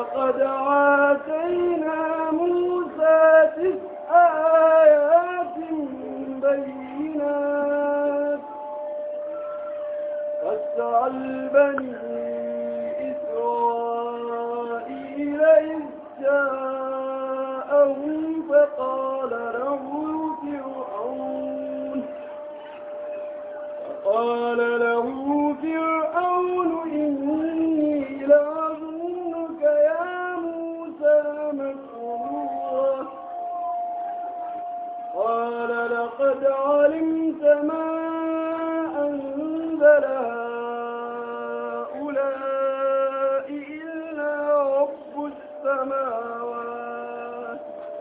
ولقد آتينا موسى تسع آيات بينات فاسأل بني إسرائيل إذ جاءهم فقال له فرعون فقال له فرعون إني لأظنك يا موسى مسرورا قال لقد علمت ما أنزل هؤلاء إلا رب السماوات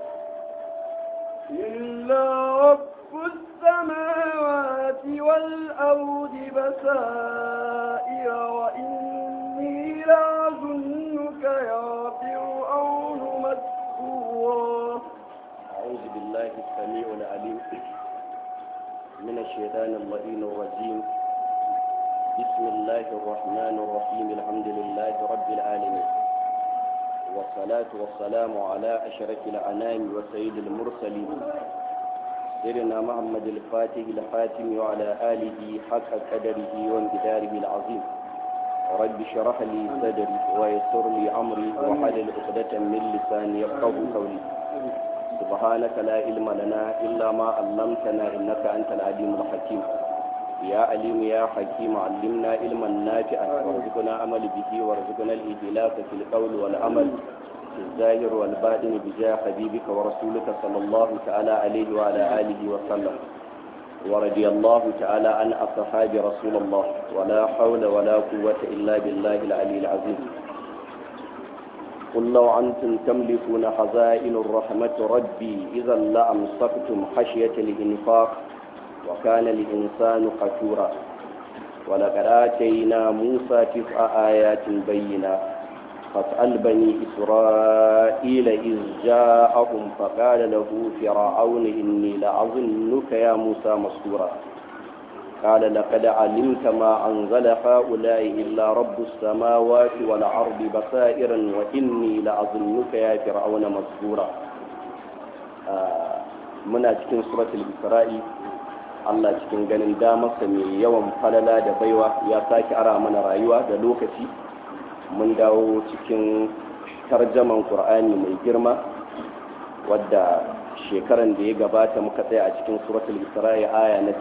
إلا رب السماوات والأرض بسائر وإني لأظنك يا فرعون مسكورا أعوذ بالله السميع العليم من الشيطان اللئيم الرجيم بسم الله الرحمن الرحيم الحمد لله رب العالمين والصلاة والسلام على أشرف الأنام وسيد المرسلين سيدنا محمد الفاتح الخاتم وعلى آله حق قدره وانقداره العظيم رب اشرح لي صدري ويسر لي أمري وحلل عقدة من لساني يفقه قولي سبحانك لا علم لنا إلا ما علمتنا إنك أنت العليم الحكيم يا عليم يا حكيم علمنا علما نافعا وارزقنا عمل به وارزقنا الإهلاك في القول والعمل في الظاهر والباطن بجاه حبيبك ورسولك صلى الله تعالى عليه وعلى آله وسلم ورضي الله تعالى عن أصحاب رسول الله ولا حول ولا قوة إلا بالله العلي العظيم قل لو أنتم تملكون خزائن الرحمة ربي إذا لأمسكتم خشية الإنفاق وكان الإنسان قتورا ولقد آتينا موسى تسع آيات بينات فاسأل بني إسرائيل إذ جاءهم فقال له فرعون إني لأظنك يا موسى مسكورا قال لقد علمت ما أنزل هؤلاء إلا رب السماوات والأرض بصائرا وإني لأظنك يا فرعون مسكورا آه muna cikin suratul isra'i Allah cikin ganin damarsa mai yawan falala da baiwa ya sake ara mana rayuwa da lokaci mun dawo cikin tarjaman Qur'ani mai girma wadda shekaran da ya gabata muka tsaya a cikin suratul isra'i aya na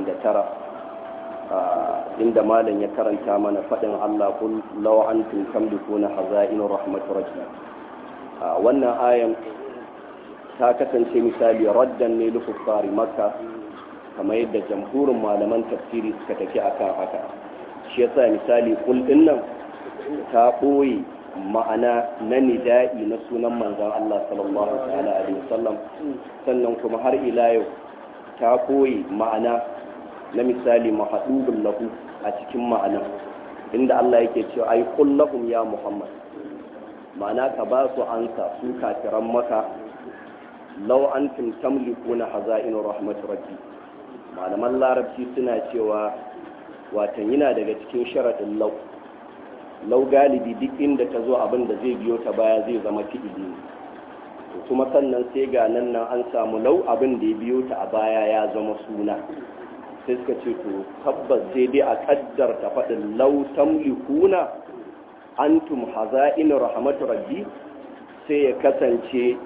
99 inda malam ya karanta mana faɗin Allah kul law antum tamlikuna hazainu rahmatur rabbi wannan ayan ta kasance misali raddan ne lukuffari makka kamar yadda jamhurin malaman tafsiri suka tafi akan haka shi yasa misali kul din nan ta ɓoye ma'ana na nida'i na sunan manzon Allah sallallahu alaihi wasallam sannan kuma har ila yau ta ɓoye ma'ana na misali mahadubun lahu a cikin ma'ana inda Allah yake cewa ai kul lahum ya Muhammad ma'ana ka ba su ansa su kafiran maka law antum tamlikuna hazainu rahmat rabbi malaman larabci suna cewa watan yana daga cikin sharadin law law galibi duk inda ta zo abin da zai biyo ta baya zai zama fi'ili ne kuma sannan sai ga nan nan an samu law abin da ya biyo ta a baya ya zama suna sai suka ce to tabbas sai dai a kaddarta faɗin law tamlikuna antum hazainu rahmat rabbi sai ya kasance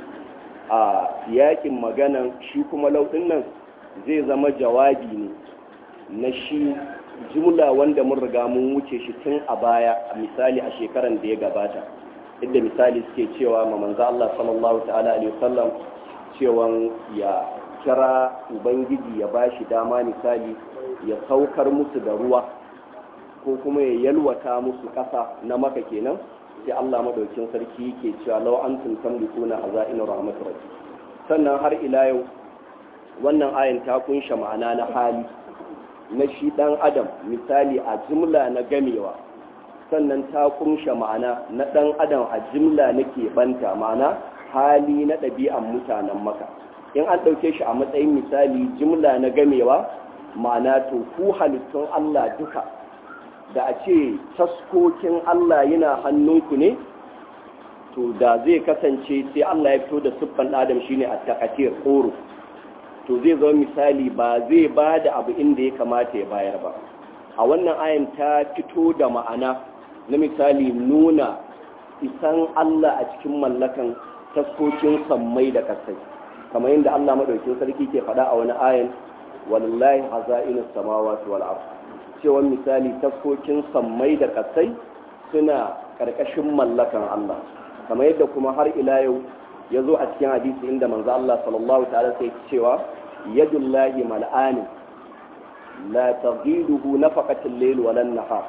a yakin maganan shi kuma lauɗin nan zai zama jawabi ne na shi jumla wanda mun riga mun wuce shi tun a baya a misali a shekaran da ya gabata inda misali suke cewa ma manzo Allah sallallahu ta'ala alaihi wasallam cewa ya kira ubangiji ya bashi dama misali ya saukar musu da ruwa ko kuma ya yalwata musu ƙasa na maka kenan sai Allah madaukin sarki yake cewa law antum tamlikuna hazaina rahmatur rabbi sannan har ila yau wannan ayan ta kunsha ma'ana na hali na shi dan adam misali a jumla na gamewa sannan ta kunsha ma'ana na dan adam a jumla na banta ma'ana hali na ɗabi'an mutanen maka in an ɗauke shi a matsayin misali jumla na gamewa ma'ana to ku halittun Allah duka da a ce taskokin Allah yana hannunku ne to da zai kasance sai Allah ya fito da siffan adam shine at-taqatir quru to zai zama misali ba zai ba da abu inda ya kamata ya bayar ba a wannan ayan ta fito da ma'ana na misali nuna isan Allah a cikin mallakan taskokin sammai da kasai kamar yadda Allah madaukin sarki ke faɗa a wani ayan wallahi hazainus samawati wal ard cewa misali taskokin sammai da kasai suna karkashin mallakan Allah kamar yadda kuma har ila yau ya zo a cikin hadisi inda manzo Allah sallallahu ta'ala sai cewa yadullahi mal'ani la taghiduhu nafaqatul layl wala nahar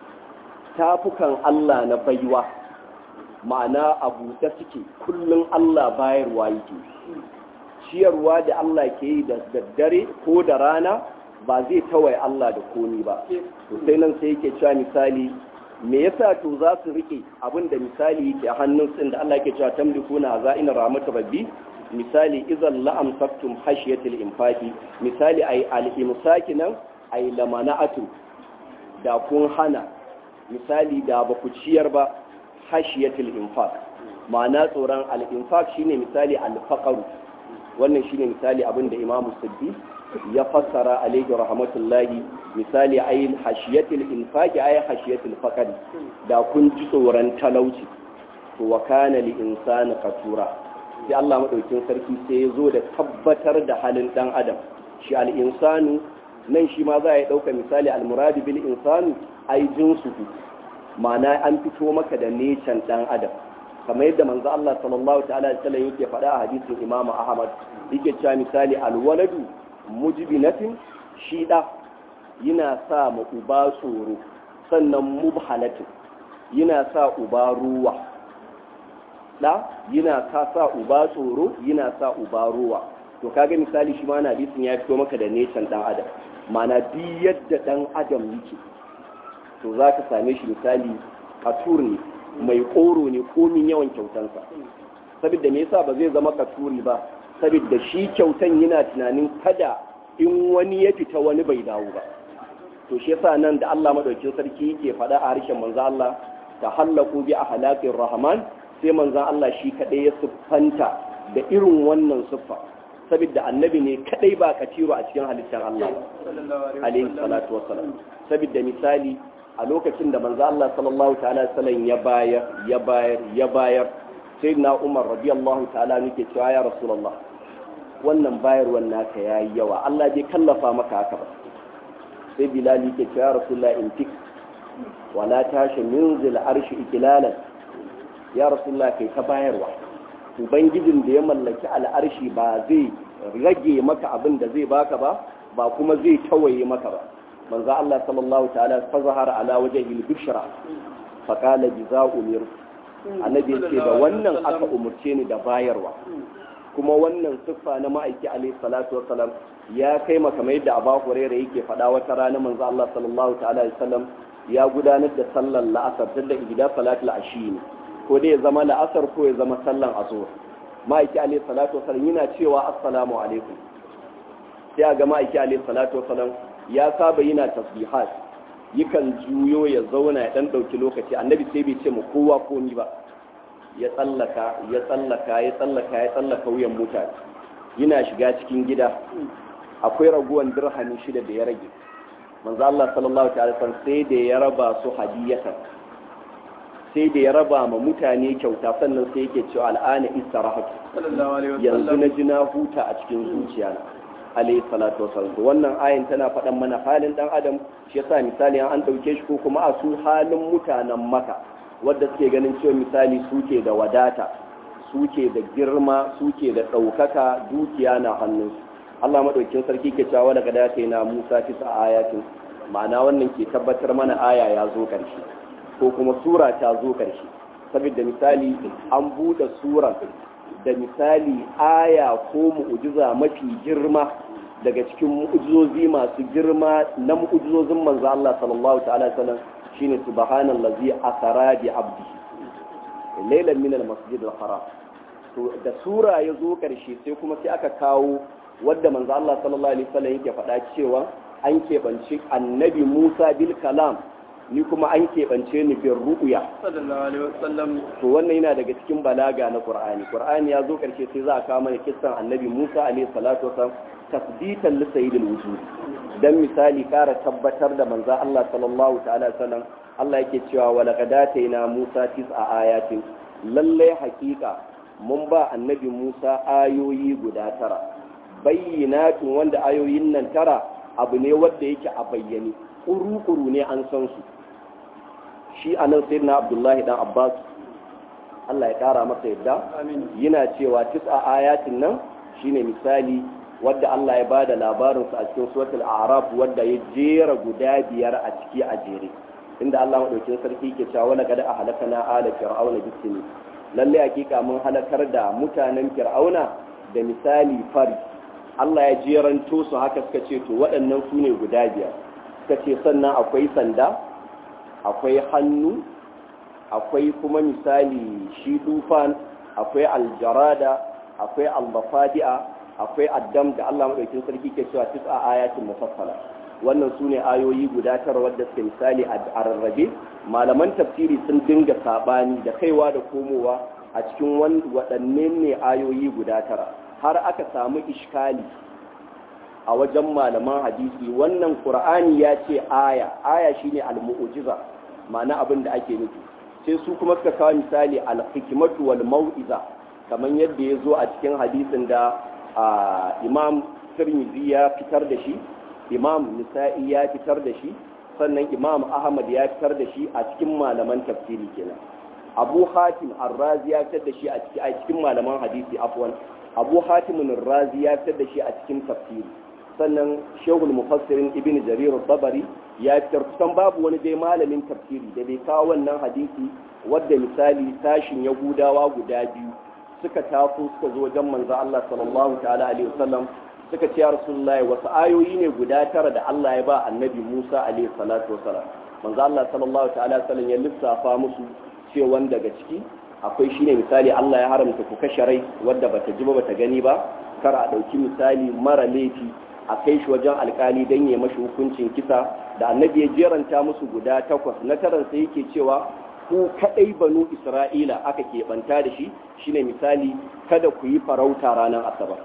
tafukan Allah na baiwa ma'ana abu da suke kullun Allah bayarwa yake ciyarwa da Allah ke yi da daddare ko da rana ba zai tawaye Allah da komi ba to sai nan sai yake cewa misali me yasa to za su rike abin da misali yake a hannun sun da Allah ke cewa tamlikuna za'ina rahmatu rabbi misali idan la'am saktum hashiyatil infaqi misali ay al-imsaki nan ay lamana'atu da kun hana misali da ba ku ciyar ba hashiyatil infaq ma'ana tsoron al-infaq shine misali al-faqru wannan shine misali abin da Imam Siddi ya fassara alaihi rahmatullahi misali ay hashiyatil infaqi ay hashiyatil faqri da kun ji tsoron talauci to wa kana li insani qatura sai Allah maɗaukin sarki sai ya zo da tabbatar da halin ɗan adam shi al'insanu nan shi ma za a yi ɗauka misali almuradi bil insanu ai jinsu ma'ana an fito maka da necan ɗan adam kamar yadda manzo Allah sallallahu ta'ala alaihi wasallam yake faɗa a hadisin Imam Ahmad yake cewa misali alwaladu mujbinatin shi da yana sa ma uba tsoro sannan mubhalatin yana sa uba ruwa da yana ka sa uba tsoro yana sa uba ruwa to kaga misali shi ma na hadisin ya fito maka da necan dan adam mana bi yadda dan adam yake to za ka same shi misali katur ne mai koro ne komin yawan kyautansa saboda me yasa ba zai zama katuri ba saboda shi kyautan yana tunanin kada in wani ya fita wani bai dawo ba to shi yasa nan da Allah madaukakin sarki yake faɗa a harshen manzo Allah ta hallaku bi ahlaqir rahman sai manzan Allah shi kaɗai ya siffanta da irin wannan siffa saboda annabi ne kaɗai ba katiro a cikin halittar Allah alaihi salatu wassalam saboda misali a lokacin da manzan Allah sallallahu ta'ala sallam ya bayar ya bayar ya bayar sai na Umar radiyallahu ta'ala nake cewa ya rasulullah wannan bayarwan naka yayi yawa Allah bai kallafa maka haka ba sai Bilal yake cewa ya rasulullah intik wala tashi min zil arshi ikilalan ya rasulullah kai ta bayarwa ubangijin da ya mallaki al'arshi ba zai rage maka abin da zai baka ba ba kuma zai tawaye maka ba manzo Allah sallallahu ta'ala fa zahara ala wajhi al-bushra fa qala jaza'u mir annabi yace da wannan aka umurce ni da bayarwa kuma wannan siffa na ma'aiki alaihi salatu wassalam ya kai maka mai da Abu Hurairah yake faɗa wata rana manzo Allah sallallahu ta'ala alaihi wasallam ya gudanar da sallar la'asar da gida salatul ashi ne ko dai ya zama la'asar ko ya zama sallan azur ma'aiki alaihi salatu wasallam yana cewa assalamu alaikum sai a ga ma'aiki alaihi salatu wasallam ya saba yana tasbihat yakan juyo ya zauna ya dan dauki lokaci annabi sai bai ce mu kowa komi ba ya tsallaka ya tsallaka ya tsallaka ya tsallaka wuyan mutane yana shiga cikin gida akwai raguwan dirhami shida da ya rage manzo Allah sallallahu ta'ala sai da ya raba su hadiyatan sai da ya raba ma mutane kyauta sannan sai yake cewa al'ana istirahatu yanzu na ji na huta a cikin zuciya na alayhi salatu wasallam wannan ayin tana faɗan mana halin dan adam shi yasa misali an dauke shi ko kuma a su halin mutanen maka wadda suke ganin cewa misali suke da wadata suke da girma suke da ɗaukaka dukiya na hannunsu Allah madaukin sarki ke cewa daga dace na Musa tisa ayatin ma'ana wannan ke tabbatar mana aya ya zo ƙarshe ko kuma sura ta zo ƙarshe saboda misali an buɗe sura da misali aya ko mu'ujiza mafi girma daga cikin mu'ujizozi masu girma na mu'ujizozin manzo Allah sallallahu ta'ala sallam shine subhanallazi asara bi abdi laylan min al-masjid al-haram to da sura ya zo ƙarshe sai kuma sai aka kawo wadda manzo Allah sallallahu alaihi wasallam yake faɗa cewa an keɓanci annabi Musa bil kalam ni kuma an keɓance ni bin ru'uya sallallahu alaihi wasallam to wannan yana daga cikin balaga na qur'ani qur'ani ya zo karshe sai za a kawo mana kissan annabi musa alaihi salatu wasallam tasbitan li sayyidil wujud dan misali kara tabbatar da manzo Allah sallallahu ta'ala sallam Allah yake cewa wa laqad atayna musa tis'a ayatin lalle hakika mun ba annabi musa ayoyi guda tara bayyinatun wanda ayoyin nan tara abu ne wanda yake a bayyane kuru-kuru ne an san su shi a nan sai na abdullahi dan abbas allah ya kara masa yadda yana cewa tis'a ayatin nan shine misali wadda allah ya bada labarinsu a cikin suratul a'raf wadda ya jera guda biyar a ciki a jere inda allah maɗaukin sarki ke cewa wala kada a halakana ala fir'auna bisini lalle hakika mun halakar da mutanen fir'auna da misali fari allah ya jeranto su haka suka ce to waɗannan su ne guda biyar suka ce sannan akwai sanda akwai hannu akwai kuma misali shi tufan akwai aljarada akwai albafadi'a akwai addam da Allah madaukin sarki ke cewa tis'a ayatin mufassala wannan su ne ayoyi guda tara wadda suke misali a rarrabe malaman tafsiri sun dinga sabani da kaiwa da komowa a cikin waɗanne ne ayoyi guda tara har aka samu ishkali a wajen malaman hadisi wannan qur'ani ya ce aya aya shine al-mu'jiza ma'ana abin da ake nufi sai su kuma suka kawo misali al-hikmatu wal mau'iza kamar yadda ya zo a cikin hadisin da imam tirmidhi ya fitar da shi imam nisa'i ya fitar da shi sannan imam ahmad ya fitar da shi a cikin malaman tafsiri kenan abu hatim ar-razi ya fitar da shi a cikin malaman hadisi afwan abu hatim ar-razi ya fitar da shi a cikin tafsiri sannan shehul mufassirin ibn jarir tabari ya fitar kusan babu wani dai malamin tafsiri da bai kawo wannan hadisi wadda misali tashin yahudawa guda biyu suka taso suka zo wajen manzo Allah sallallahu ta'ala alaihi wasallam suka ce ya rasulullahi wasu ayoyi ne guda tara da Allah ya ba annabi Musa alaihi salatu wasallam manzo Allah sallallahu ta'ala wasallam ya lissafa musu cewa daga ciki akwai shine misali Allah ya haramta ku kashe rai wadda bata ji ba bata gani ba kar a dauki misali mara laifi a kai shi wajen alkali don ya mashi hukuncin kisa da annabi ya jeranta musu guda takwas na taran sai yake cewa ku kadai banu isra'ila aka keɓanta da shi shine misali kada ku yi farauta ranar asabar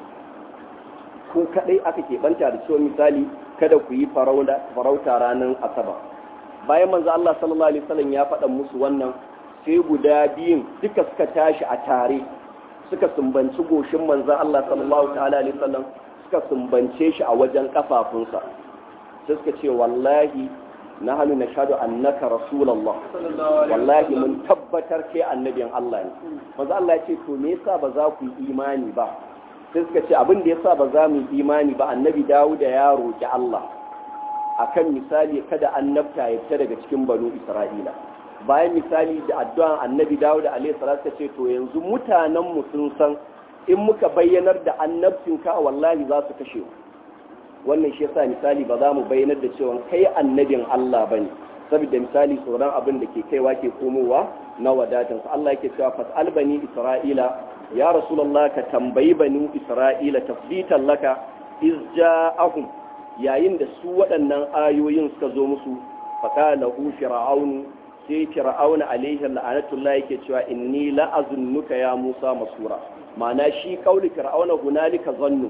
ku kadai aka keɓanta da cewa misali kada ku yi farauta ranar asabar bayan manzo Allah sallallahu alaihi wasallam ya faɗa musu wannan sai guda biyun duka suka tashi a tare suka sumbanci goshin manzon Allah sallallahu ta'ala alaihi wasallam suka sumbance shi a wajen kafafunsa sai suka ce wallahi na hannu na shaɗu annaka rasulallah wallahi mun tabbatar ke annabin Allah ne maza Allah ce to me yasa ba za ku yi imani ba sai suka ce abin da yasa ba za mu yi imani ba annabi Dawuda ya roki Allah akan misali kada annabta ya fita daga cikin banu Isra'ila bayan misali da addu'an annabi Dawuda alaihi salatu ce to yanzu mutanen mu sun san in muka bayyanar da annabcinka wallahi za su kashe wannan shi yasa misali ba za mu bayyanar da cewa kai annabin Allah bane saboda misali tsoron abin da ke kaiwa ke komowa na wadatan su Allah yake cewa fas'al bani isra'ila ya rasulullah ka tambayi bani isra'ila tafditan laka iz ja'ahum yayin da su waɗannan ayoyin suka zo musu faqala hu fir'aun sai fir'aun alaihi la'anatullah yake cewa inni la'azunnuka ya musa masura ma'ana shi kauli fir'auna hunalika zannu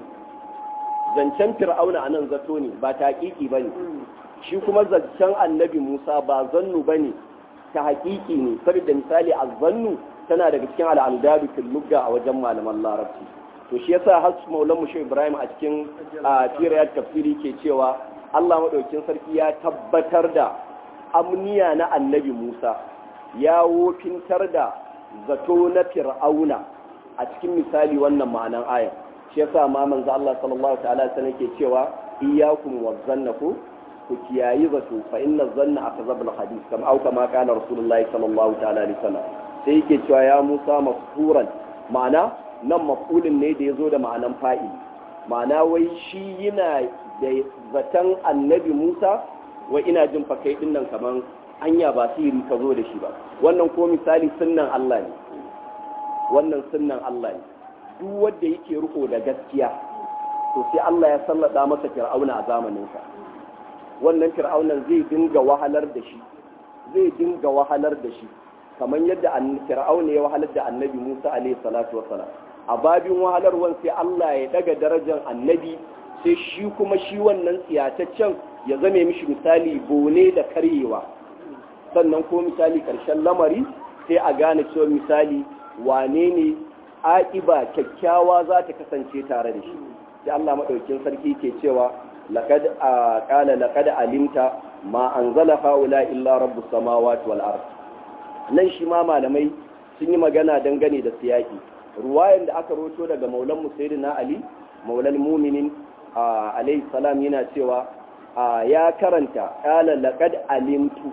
zancen fir'auna anan zato ne ba taƙiƙi bane shi kuma zancen annabi Musa ba zannu bane ta haƙiƙi ne saboda misali zannu tana daga cikin al'amdadu fil lugha a wajen malaman larabci to shi yasa har maulan mu Ibrahim a cikin firayat tafsiri ke cewa Allah madaukin sarki ya tabbatar da amniya na annabi Musa ya wofintar da zato na fir'auna a cikin misali wannan ma'anan aya shi yasa ma manzo Allah sallallahu ta'ala alaihi ke cewa iyyakum wazannaku ku kiyayi zato fa inna zanna akzabul hadith kama au kama kana rasulullahi sallallahu ta'ala alaihi wasallam sai yake cewa ya Musa mafhuran ma'ana nan maf'ulin ne da yazo da ma'anan fa'il ma'ana wai shi yana da zaton annabi Musa wai ina jin fa kai dinnan kaman anya ba sihiri ka zo da shi ba wannan ko misali sunnan Allah ne wannan sunnan Allah ne duk wanda yake riko da gaskiya to sai Allah ya sallada masa fir'auna a zamaninsa wannan fir'aunan zai dinga wahalar da shi zai dinga wahalar da shi kamar yadda fir'auna ya wahalar da annabi Musa alaihi salatu wasalam a babin wahalarwan sai Allah ya daga darajar annabi sai shi kuma shi wannan tsiyataccen ya zame mishi misali bone da karyewa sannan ko misali karshen lamari sai a gane cewa misali wane ne aƙiba kyakkyawa za ta kasance tare da shi sai Allah maɗaukin sarki ke cewa laqad qala laqad alimta ma anzala haula illa rabbus samawati wal ard nan shi ma malamai sun yi magana dangane da siyaki ruwayan da aka roto daga maulan musayyidina ali maulal mu'minin alayhi salam yana cewa ya karanta qala laqad alimtu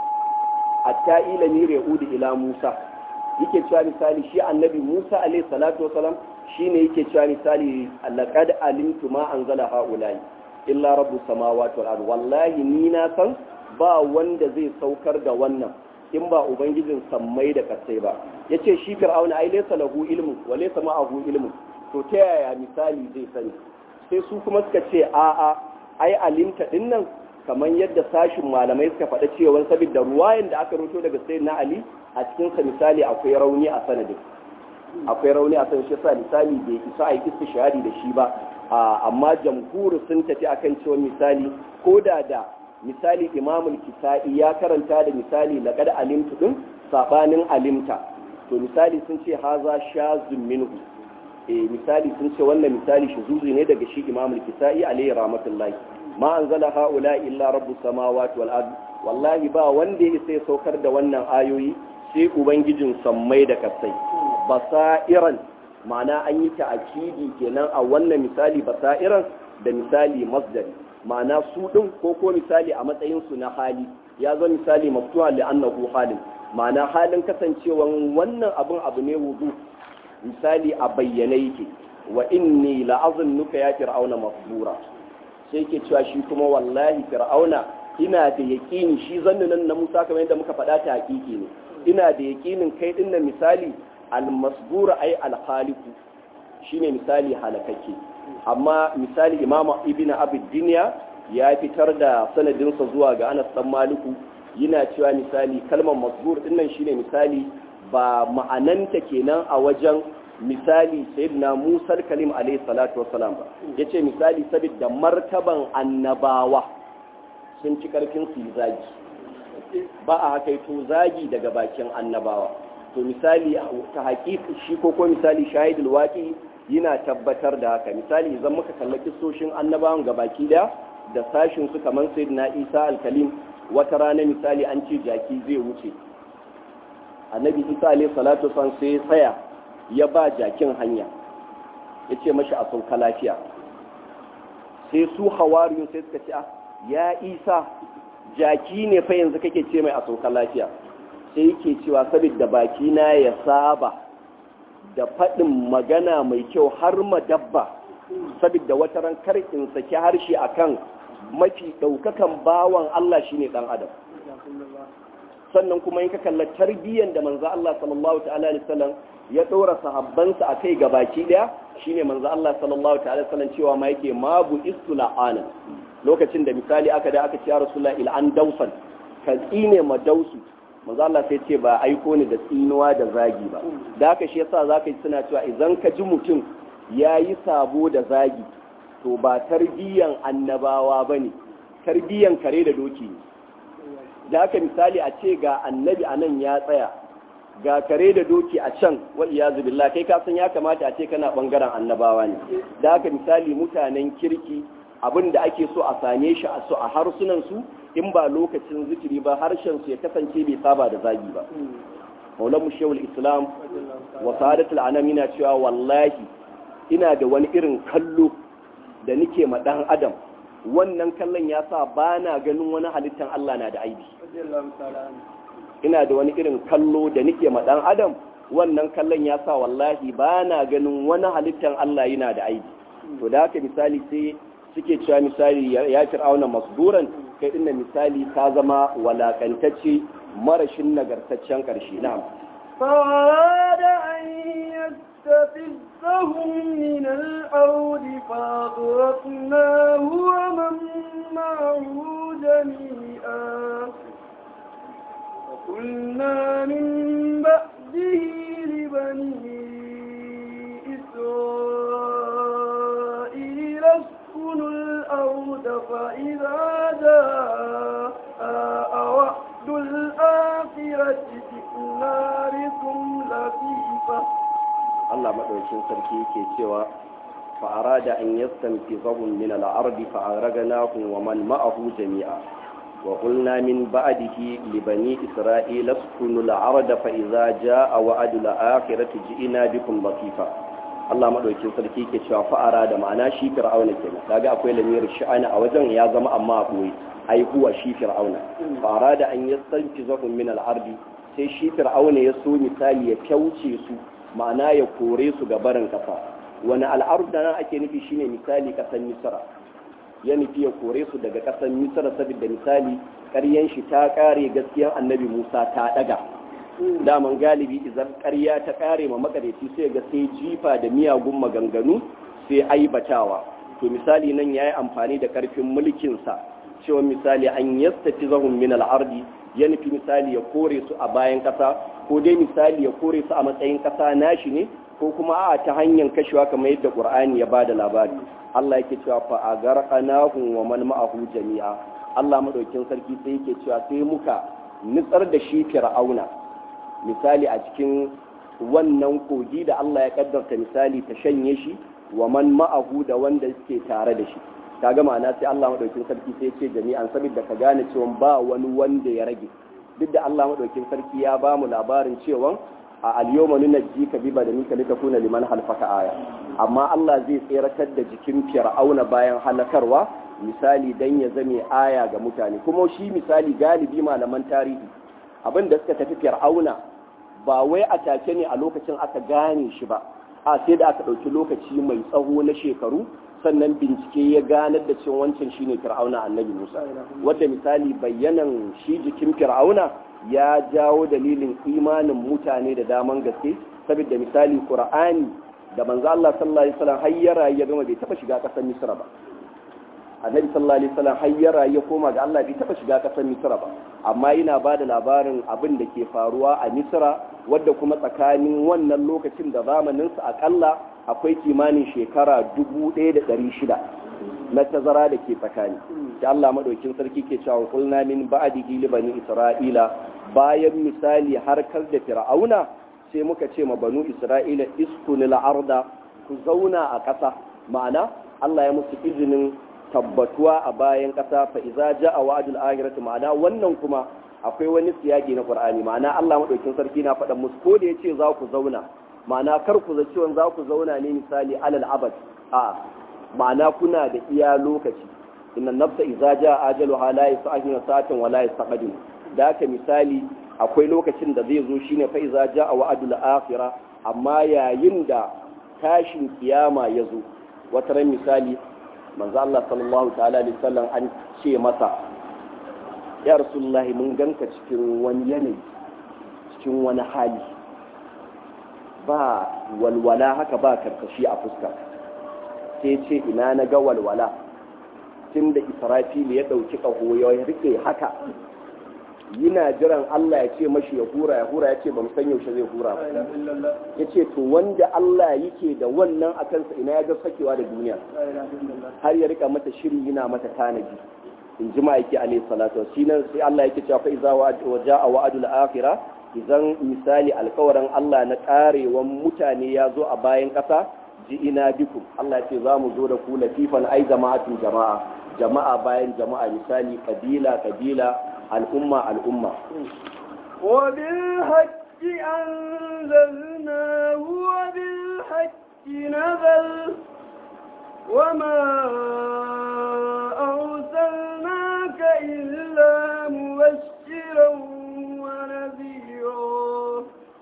hatta ila ni ra'udu ila musa yake cewa misali shi annabi musa alayhi salatu wasalam shine yake cewa misali laqad alimtu ma anzala haulai illa rabbus samawati wal ard wallahi ni na san ba wanda zai saukar da wannan in ba ubangijin sammai da kasai ba yace shi fir'auna ai laysa lahu ilmu wa laysa ma'ahu ilmu to ta yaya misali zai sani sai su kuma suka ce a a ai alimta dinnan kamar yadda sashin malamai suka faɗa cewa saboda ruwayan da aka rubuto daga sayyidina ali a cikin sa misali akwai rauni a sanadin akwai rauni a sanadin shi sa misali bai isa a yi istishhadi da shi ba amma jamhuri sun tafi akan cewa misali ko da da misali imamul kisa'i ya karanta da misali laqad alimtu din sabanin alimta to misali sun ce haza shazun minhu eh misali sun ce wannan misali shuzuzi ne daga shi imamul kisa'i alayhi rahmatullahi ma anzala haula illa rabbus samawati wal ard wallahi ba wanda ya sai saukar da wannan ayoyi sai ubangijin sammai da kasai basairan ma'ana an yi ta'akidi kenan a wannan misali basairan da misali masdari ma'ana su ɗin ko ko misali a matsayinsu na hali ya zo misali maftuha li annahu halin ma'ana halin kasancewan wannan abun abu ne wudu misali a bayyane yake wa inni la'azunnuka ya fir'auna masbura sai ke cewa shi kuma wallahi fir'auna ina da yaƙini shi zannunan na Musa kamar yadda muka faɗa ta hakiki ne ina da yaƙinin kai din nan misali al-masbura ay al-khaliqu shine misali halakakke amma misali imama ibn abid duniya ya fitar da sanadinsa zuwa ga anas dan maliku yana cewa misali kalmar masbur dinnan shine misali ba ma'ananta kenan a wajen misali sayyidina musa kalim alayhi salatu wassalam ba yace misali saboda martaban annabawa sun ci karfin su zagi ba a haka to zagi daga bakin annabawa to misali ta haƙiƙi shi ko ko misali shahidul waqi yana tabbatar da haka misali idan muka kalla kissoshin annabawan gabaki daya da sashin su kamar sayyidina Isa al-Kalim wata rana misali an ce jaki zai wuce annabi Isa alayhi salatu wasallam sai ya tsaya ya ba jakin hanya yace mashi a sauka lafiya sai su hawariyun sai suka ce ya Isa jaki ne fa yanzu kake ce mai a sauka lafiya sai yake cewa saboda baki na ya saba da faɗin magana mai kyau har madabba saboda wata ran kar in saki harshe akan mafi ɗaukakan bawan Allah shine ɗan adam sannan kuma in ka kalla tarbiyyar da manzo Allah sallallahu ta'ala alaihi wasallam ya ɗora sahabbansa a kai gabaki ɗaya shine manzo Allah sallallahu ta'ala alaihi wasallam cewa ma yake ma bu istula'ana lokacin da misali aka da aka ce ya rasulullah il an dausan ka tsine ma dausu manzo Allah sai ce ba aiko ni da tsinuwa da zagi ba da haka shi yasa zaka ji suna cewa idan ka ji mutum yayi sabo da zagi to ba tarbiyyan annabawa bane tarbiyyan kare da doki ne da haka misali a ce ga annabi anan ya tsaya ga kare da doki a can wa iyazu billah kai ka san ya kamata a ce kana bangaren annabawa ne da haka misali mutanen kirki abin da ake so a same shi a so a harsunan su in ba lokacin zikiri ba harshen su ya kasance bai saba da zagi ba maulan mu shehul islam wa sadatul anam yana cewa wallahi ina da wani irin kallo da nike ma dan adam wannan kallon ya sa ba na ganin wani halittan Allah na da aibi ina da wani irin kallo da nike ma dan adam wannan kallon ya sa wallahi ba na ganin wani halittan Allah yana da aibi to da haka misali sai suke cewa misali ya fir'auna masburan kai dinna misali ka zama walakantacce marashin nagartaccen karshe na'am فأراد أن يستفزهم من الأرض فأغرقناه ومن معه وقلنا من بعده لبني إسرائيل اسكنوا الأرض فإذا جاء وعد الآخرة جئنا بكم لطيفا Allah maɗaukin sarki yake cewa fa'arada an yastanfizahum min al-ardi fa'aragnahum wa man ma'ahu jami'a wa qulna min ba'dihi li bani isra'ila askunu al-arda fa idza jaa wa'du al-akhirati ji'na bikum latifa Allah maɗaukin sarki yake cewa fa'arada ma'ana shi fir'auna kenan kaga akwai lamir sha'ana a wajen ya zama amma a boye ai huwa shi fir'auna fa'arada an yastanfizahum min al-ardi sai shi fir'auna ya so misali ya kyauce su ma'ana ya kore su ga barin kasa wani al'arud da nan ake nufi shine misali kasan misra ya nufi ya kore su daga kasan misra saboda misali ƙaryan shi ta ƙare gaskiyan annabi musa ta ɗaga daman galibi idan ƙarya ta ƙare ma makareci sai ga sai jifa da miyagun maganganu sai aibatawa to misali nan ya yi amfani da ƙarfin mulkinsa cewa misali an yastafi zahun min al'ardi ya nufi misali ya kore su a bayan ƙasa ko dai misali ya kore su a matsayin ƙasa nashi ne ko kuma a ta hanyar kashewa kamar yadda Qur'ani ya bada labari Allah yake cewa fa agarqanahu wa man ma'ahu jami'a Allah madaukin sarki sai yake cewa sai muka nutsar da shi fir'auna misali a cikin wannan kogi da Allah ya kaddarta misali ta shanye shi wa man ma'ahu da wanda suke tare da shi kaga ma'ana sai Allah madaukin sarki sai ce jami'an saboda ka gane cewa ba wani wanda ya rage duk da Allah madaukin sarki ya ba mu labarin cewa a al-yawma nunajjika bi badanika litakuna liman halfaka aya amma Allah zai tseratar da jikin fir'auna bayan halakarwa misali dan ya zame aya ga mutane kuma shi misali galibi malaman tarihi abin da suka tafi fir'auna ba wai a take ne a lokacin aka gane shi ba a sai da aka ɗauki lokaci mai tsawo na shekaru sannan bincike ya ganar da cewa wancan shine fir'auna annabi musa wadda misali bayyanan shi jikin fir'auna ya jawo dalilin imanin mutane da daman gaske saboda misali qur'ani da manzo Allah sallallahu alaihi wasallam hayyara ya gama bai taba shiga kasar misra ba annabi sallallahu alaihi wasallam hayyara ya koma ga Allah bai taba shiga kasar misra ba amma yana ba da labarin abin da ke faruwa a misra wadda kuma tsakanin wannan lokacin da zamaninsa akalla akwai kimanin shekara 1600 na tazara da ke tsakani da Allah madaukin sarki ke cewa kulna min ba'dihi li bani isra'ila bayan misali harkar da fir'auna sai muka ce ma banu isra'ila iskunil arda ku zauna a ƙasa ma'ana Allah ya musu izinin tabbatuwa a bayan ƙasa fa iza ja'a wa'dul akhirati ma'ana wannan kuma akwai wani siyaki na Qur'ani ma'ana Allah madaukin sarki na faɗa musu ko da yace za ku zauna ma'ana kar ku zaci za ku zauna ne misali alal abad a ma'ana kuna da iya lokaci inna nafsa iza ja'a ajaluha la yas'ahu sa'atan wa la yastaqdim da haka misali akwai lokacin da zai zo shine fa iza ja'a wa'dul akhirah amma yayin da tashin kiyama ya zo wata ran misali manzo Allah sallallahu ta'ala alaihi wasallam an ce masa ya rasulullahi mun ganka cikin wani yanayi cikin wani hali ba walwala haka ba karkashi a fuska sai ce ina na ga walwala tun da israfil ya ɗauki ƙaho ya rike haka yana jiran Allah ya ce mashi ya hura ya hura ya ce ba san yaushe zai hura ba ya ce to wanda Allah yake da wannan a kansa ina ya ga sakewa da duniya har ya rika mata shiri yana mata tanaji in ji ma'aiki alaihi salatu shi nan sai Allah yake cewa fa iza wa ja'a wa'adul akhirah idan misali alkawarin Allah na karewan mutane ya zo a bayan ƙasa ji ina biku Allah ce za mu zo da ku latifan ai jama'atun jama'a jama'a bayan jama'a misali kabila kabila al'umma al'umma وبالحق أنزلناه وبالحق نزل وما أرسلناك إلا مبشرا ونذيرا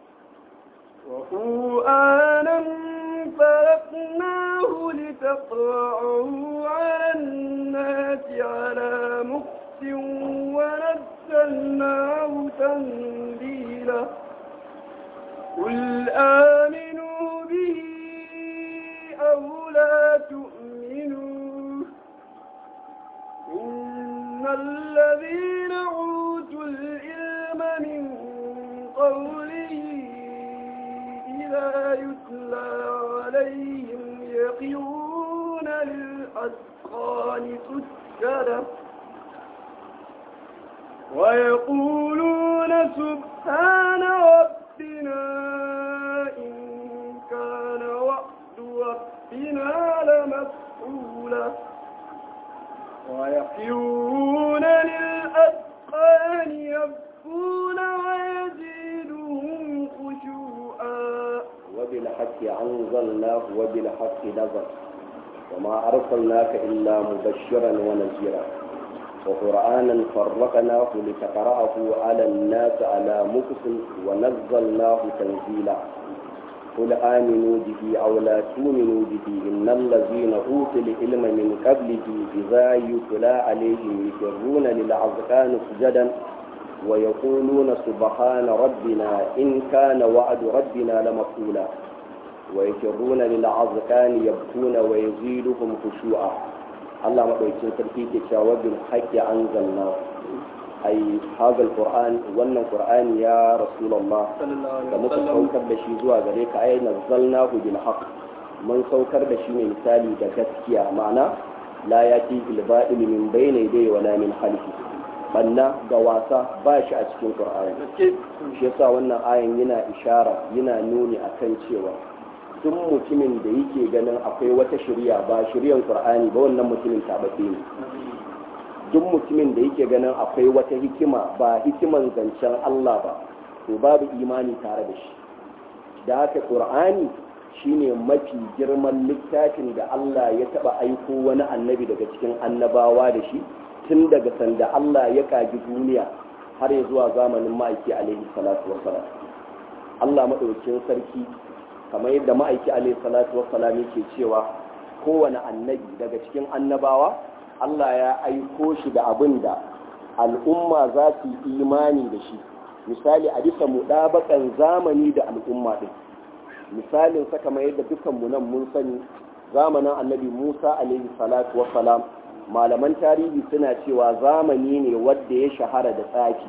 وقرآنا فرقناه لتقرأه على الناس على مكتب ونزلناه تنزيلا قل آمنوا به أو لا تؤمنوا إن الذين أوتوا العلم من قوله إذا يتلى عليهم يقيون للأذقان سجدا ويقولون سبحان ربنا إن كان وعد ربنا لمفعولا ويقيون للأذقان يبكون ويزيدهم خشوعا وبالحق أنزلناه وبالحق نزل وما أرسلناك إلا مبشرا ونذيرا وقرآنا فرقناه لتقرأه على الناس على مكس ونزلناه تنزيلا قل آمنوا به أو لا تؤمنوا به إن الذين أوتوا العلم من قبله إذا يتلى عليهم يخرون للأذقان سجدا ويقولون سبحان ربنا إن كان وعد ربنا لمقولا ويخرون للأذقان يبكون ويزيدهم خشوعا Allah maɗaukin sarki ke cewa bil haqqi anzalna ai hadal qur'an wannan qur'ani ya rasulullah da muka saukar da shi zuwa gare ka ai nazzalnahu bil haqq mun saukar da shi ne misali da gaskiya ma'ana la yati bil ba'il min bayni yadayhi wala min khalfi banna ga wasa ba shi a cikin qur'ani shi yasa wannan ayan yana ishara yana nuni akan cewa duk mutumin da yake ganin akwai wata shirya ba shiryan qur'ani ba wannan mutumin tabbace ne duk mutumin da yake ganin akwai wata hikima ba hikiman zancen Allah ba to babu imani tare da shi da haka qur'ani shine mafi girman littafin da Allah ya taba aiko wani annabi daga cikin annabawa da shi tun daga sanda Allah ya kaji duniya har ya zuwa zamanin ma'aiki alaihi salatu wassalam Allah madaukakin sarki kamar yadda ma'aiki alaihi salatu wassalam yake cewa kowane annabi daga cikin annabawa Allah ya aiko shi da abin da al'umma za su yi imani da shi misali a bisa muɗabakan zamani da al'umma ɗin misalin sa kamar yadda dukanmu nan mun sani zamanin annabi musa alaihi salatu wassalam malaman tarihi suna cewa zamani ne wadda ya shahara da tsaki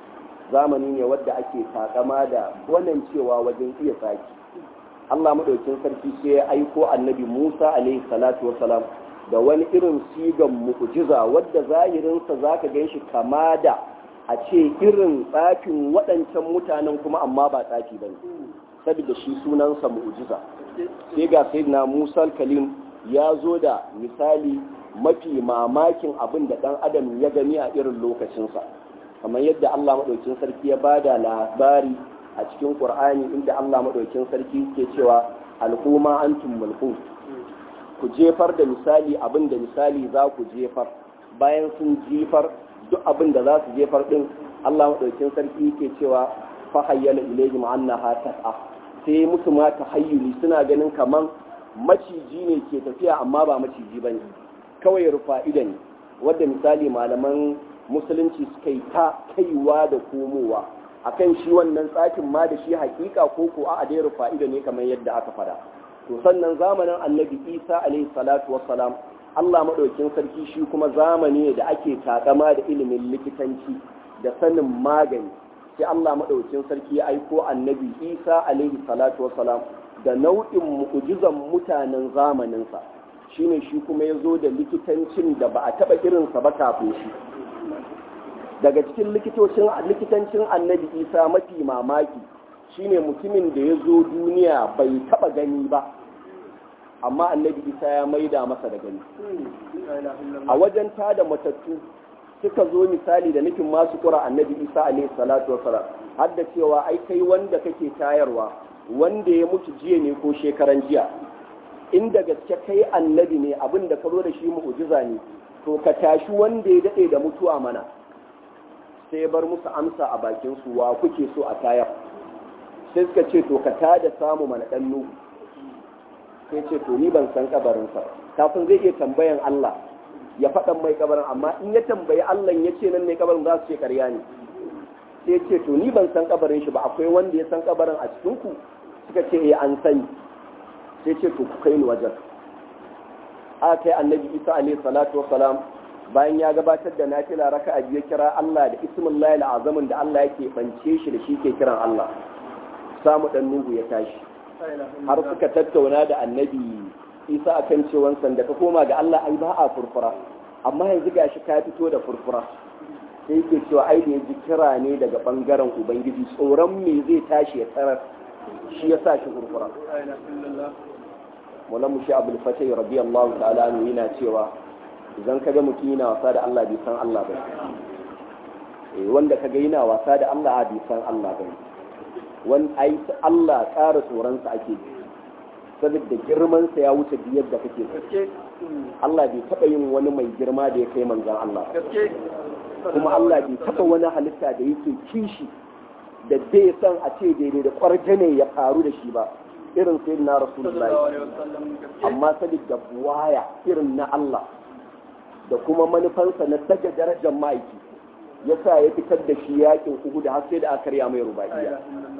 zamani ne wadda ake takama da wannan cewa wajen iya tsaki Allah madaukin sarki sai ya aiko annabi Musa alaihi salatu wasalam da wani irin sigan mu'jiza wadda zahirinsa zaka gan shi kama da a ce irin tsafin waɗancan mutanen kuma amma ba tsafi bane saboda shi sunansa mu'jiza sai ga sayyidina Musa kalim ya zo da misali mafi mamakin abin da ɗan adam ya gani a irin lokacinsa kamar yadda Allah madaukin sarki ya bada labari a cikin Qur'ani inda Allah madaukin sarki ke cewa al'umma antum mulkun ku jefar da misali abin da misali za ku jefar bayan sun jefar duk abin da za su jefar din Allah madaukin sarki ke cewa fa hayyala ilayhim annaha tas'a sai musu ma tahayyuli suna ganin kaman maciji ne ke tafiya amma ba maciji bane kawai rufa idan wadda misali malaman musulunci suka yi ta kaiwa da komowa akan shi wannan tsakin ma da shi hakika ko ko a dai rufa ido ne kamar yadda aka fada to sannan zamanin annabi isa alaihi salatu wassalam allah maɗaukin sarki shi kuma zamani ne da ake takama da ilimin likitanci da sanin magani sai allah maɗaukin sarki ya aiko annabi isa alaihi salatu wassalam da nau'in mu'ujizan mutanen zamaninsa shine shi kuma ya zo da likitancin da ba a taɓa irinsa ba kafin shi daga cikin likitancin annabi isa mafi mamaki shine mutumin da ya zo duniya bai taba gani ba amma annabi isa ya maida masa da gani a wajen tada matattu suka zo misali da nufin masu kura annabi isa alaihi salatu wasalam har da cewa ai kai wanda kake tayarwa wanda ya mutu jiya ne ko shekaran jiya inda gaske kai annabi ne abin da ka zo da shi mu'jiza ne to ka tashi wanda ya dade da mutuwa mana sai bar musu amsa a bakin su wa kuke so a tayar sai suka ce to ka tada samu mana dan nuhu sai ce to ni ban san kabarin sa kafin zai iya tambayan Allah ya faɗan mai kabarin amma in ya tambayi Allah ya ce nan ne kabarin za su ce ƙarya ne sai ce to ni ban san kabarin shi ba akwai wanda ya san kabarin a cikin ku suka ce eh an sani sai ce to ku kai ni wajen a kai annabi isa alaihi salatu wassalam bayan ya gabatar da nafila raka'a biyu kira Allah da ismullahi al'azamin da Allah yake bance shi da shi ke kiran Allah samu dan nuhu ya tashi har suka tattauna da annabi Isa akan cewan sanda ka koma ga Allah ai ba a furfura amma yanzu gashi ka fito da furfura sai yake cewa ai da yaji kira ne daga bangaren ubangiji tsoron me zai tashi ya tarar shi ya sa shi furfura Maulamu shi Abdul Fatih radiyallahu ta'ala anhu yana cewa idan kaga mutum yana wasa da Allah bai san Allah ba eh wanda kaga yana wasa da Allah bai san Allah ba wani ai Allah ƙara tsoron sa ake saboda girman sa ya wuce biyar da kake so Allah bai taba yin wani mai girma da ya kai manzon Allah kuma Allah bai taba wani halitta da yake kishi da bai san a ce daidai da kwarjane ya faru da shi ba irin sai na rasulullahi amma saboda buwaya irin na Allah da kuma manufansa na daga darajar ma'aiki ya sa ya fitar da shi yakin uku da har sai da aka karya mai rubaiya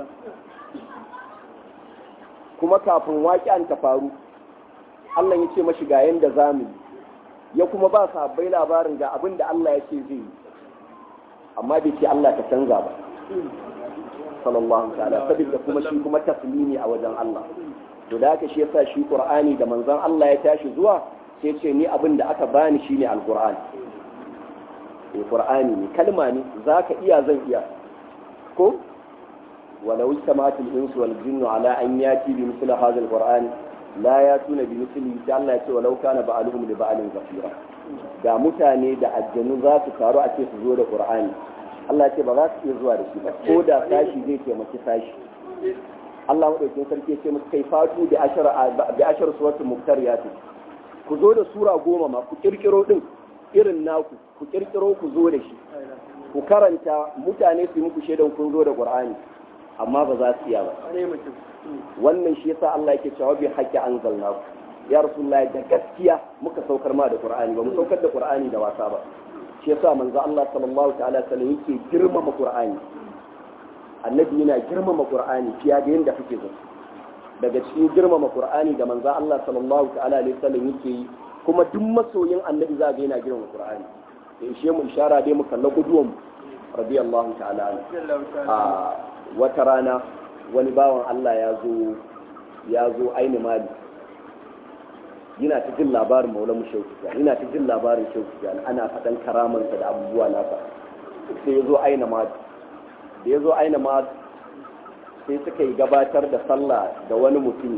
kuma kafin waƙi'an ta faru Allah ya ce mashi ga yanda zamu ya kuma ba sahabbai labarin ga abin da Allah ya ce zai yi amma bai ce Allah ta canza ba sallallahu ta'ala saboda kuma shi kuma taslimi a wajen Allah to da haka shi yasa shi Qur'ani da manzon Allah ya tashi zuwa sai ce ni abin da aka bani shine alqur'ani eh qur'ani ne kalma ne zaka iya zan iya ko walau istamatul insu wal jinnu ala an yati bi misli hadha alqur'ani la yatuna bi misli da Allah ya ce walau kana ba'aluhum li ba'alin zafira da mutane da aljanu za su taru a ce su zo da qur'ani Allah ce ba za su iya zuwa da shi ba ko da sashi zai taimaki sashi Allah madaukakin sarki ya ce musu kai fatu da ashar da ashar suratul muktariyat ku zo da sura goma ma ku kirkiro din irin naku ku kirkiro ku zo da shi ku karanta mutane su muku shaidan kun zo da qur'ani amma ba za su iya ba wannan shi yasa Allah yake cewa bi haqqi anzalnaku ya rasulullahi da gaskiya muka saukar ma da qur'ani ba mu saukar da qur'ani da wasa ba shi yasa manzo Allah sallallahu ta'ala sallam yake girmama Qur'ani annabi yana girmama Qur'ani fiye da yanda kake zato daga cikin girmama Qur'ani da manzo Allah sallallahu ta'ala alaihi wasallam yake yi kuma duk masoyin annabi za ga yana girmama Qur'ani da ishe mu ishara dai mu kalla kuduwan radiyallahu ta'ala a wata rana wani bawan Allah ya zo ya zo aini mali yana ta jin labarin maula mu shehu yana ta jin labarin shehu ana faɗan karamansa da abubuwa nasa sai ya zo aina ma da ya zo aina ma sai suka yi gabatar da sallah da wani mutum